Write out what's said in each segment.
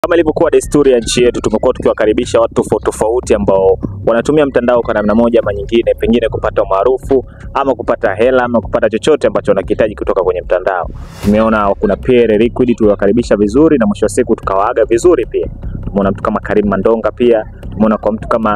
Kama ilivyokuwa desturi ya nchi yetu, tumekuwa tukiwakaribisha watu tofauti tofauti ambao wanatumia mtandao kwa namna moja ama nyingine, pengine kupata umaarufu ama kupata hela ama kupata chochote ambacho wanakihitaji kutoka kwenye mtandao. Tumeona kuna Pierre Liquid tuliwakaribisha vizuri na mwisho wa siku tukawaaga vizuri pia. Tumeona mtu kama Karim Mandonga pia, tumeona kwa mtu kama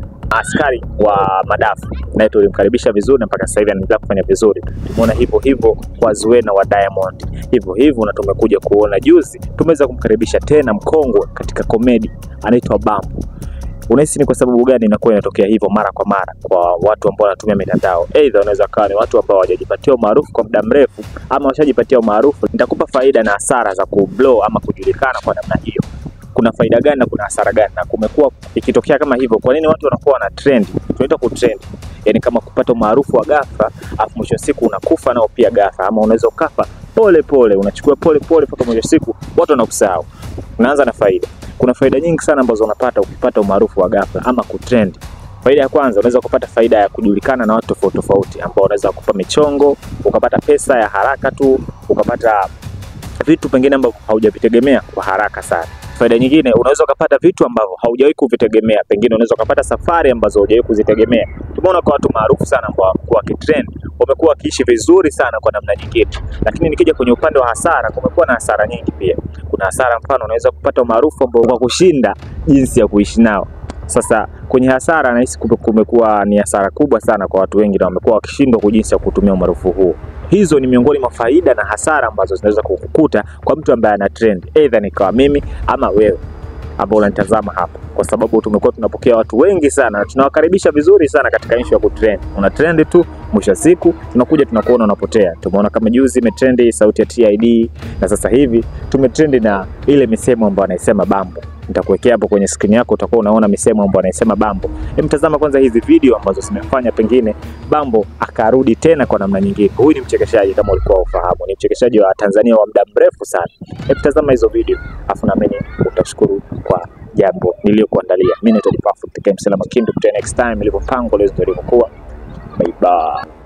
askari wa madafu naye tulimkaribisha vizuri na mpaka sasa hivi anaendelea kufanya vizuri. Tumeona hivyo hivyo kwa Zuena wa Diamond, hivyo hivyo, na tumekuja kuona juzi tumeweza kumkaribisha tena mkongwe katika komedi anaitwa Bambo. Unahisi ni kwa sababu gani inakuwa inatokea hivyo mara kwa mara kwa watu ambao wanatumia mitandao? Aidha wanaweza kawa ni watu ambao hawajajipatia umaarufu kwa muda mrefu, ama washajipatia umaarufu. Nitakupa faida na hasara za kublow ama kujulikana kwa namna hiyo kuna faida gani na kuna hasara gani, na kumekuwa ikitokea kama hivyo, kwa nini watu wanakuwa wana trend? Tunaita ku trend, yani kama kupata umaarufu wa ghafla, afu mwisho wa siku unakufa nao pia ghafla, ama unaweza ukafa pole pole, unachukua pole pole mpaka mwisho wa siku watu wanakusahau. Unaanza na faida. Kuna faida nyingi sana ambazo unapata ukipata umaarufu wa ghafla ama ku trend. Faida ya kwanza unaweza kupata faida ya kujulikana na watu tofauti tofauti, ambao unaweza kukupa michongo, ukapata pesa ya haraka tu, ukapata vitu pengine ambavyo haujavitegemea kwa haraka sana. Faida nyingine unaweza ukapata vitu ambavyo haujawahi kuvitegemea, pengine unaweza ukapata safari ambazo haujawahi kuzitegemea. Tumeona kwa watu maarufu sana ambao wamekuwa wakitrend, wamekuwa wakiishi vizuri sana kwa namna nyingine. Lakini nikija kwenye upande wa hasara, kumekuwa na hasara nyingi pia. Kuna hasara, mfano unaweza kupata umaarufu ambao kwa kushinda jinsi ya kuishi nao. Sasa kwenye hasara, nahisi kumekuwa ni hasara kubwa sana kwa watu wengi, na wamekuwa wakishindwa kwa jinsi ya kutumia umaarufu huo. Hizo ni miongoni mwa faida na hasara ambazo zinaweza kukukuta kwa mtu ambaye ana trend, aidha nikawa mimi ama wewe ambao unanitazama hapa, kwa sababu tumekuwa tunapokea watu wengi sana na tunawakaribisha vizuri sana katika issue ya kutrend. Una trend tu, mwisho wa siku tunakuja tunakuona unapotea. Tumeona kama juzi imetrendi sauti ya TID, na sasa hivi tumetrendi na ile misemo ambayo anaisema Bambo. Nitakuwekea hapo kwenye skrini yako, utakuwa unaona misemo ambayo anaisema Bambo. Hem, tazama kwanza hizi video ambazo zimefanya pengine Bambo akarudi tena kwa namna nyingine. Huyu ni mchekeshaji kama ulikuwa ufahamu, ni mchekeshaji wa Tanzania wa muda mrefu sana. Hem, tazama hizo video afu naamini utashukuru kwa jambo niliyokuandalia. Mimi naitwa Perfect Game Salama Kindu, next time ilivyopangwa leo ndio ilivyokuwa. Bye bye.